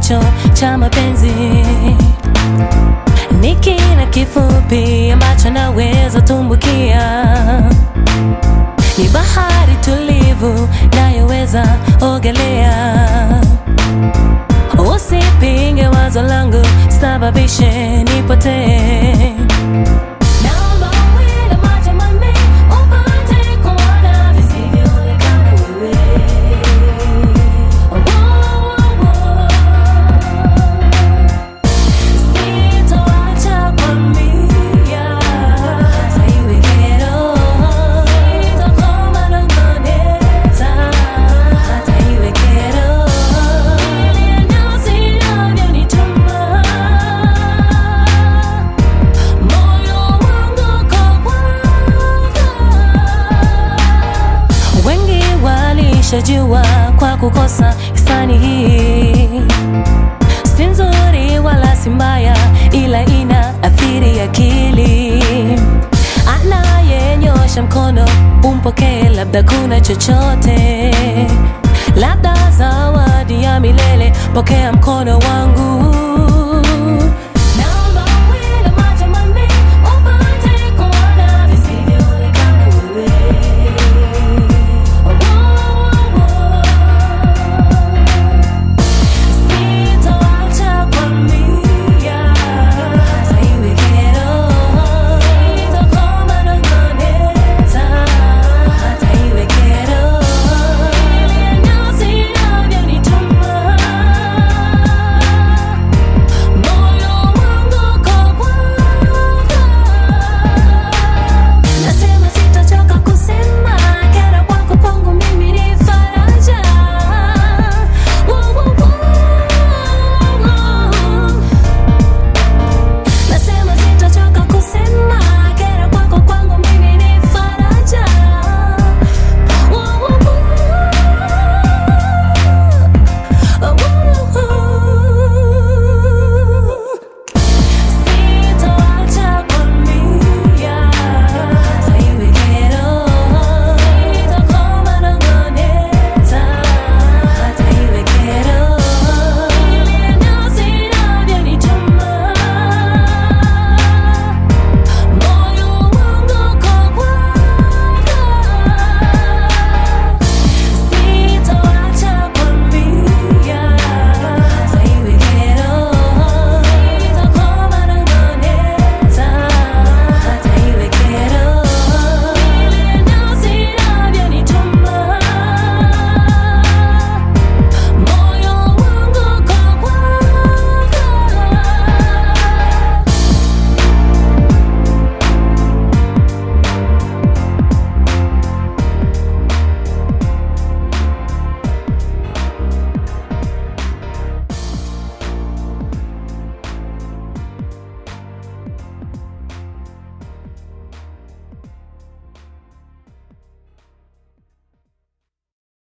kipendacho cha mapenzi ni kina kifupi ambacho naweza tumbukia, ni bahari tulivu nayoweza ogelea. Usipinge wazo langu, sababishe nipotee. Naomba uwe na macho manne upate kuona visivyoonekana wewe. Sitoacha kwambia hata iwe kero. Sitakoma nangoneza hata iwe kero. Vilivyo sinavyonituma moyo wangu kwa Wengi walishajua kwa kukosa hisani hii si nzuri wala si mbaya, ila ina athiri akili. Anayenyosha mkono umpokee, labda kuna chochote, labda zawadi ya milele. Pokea mkono wa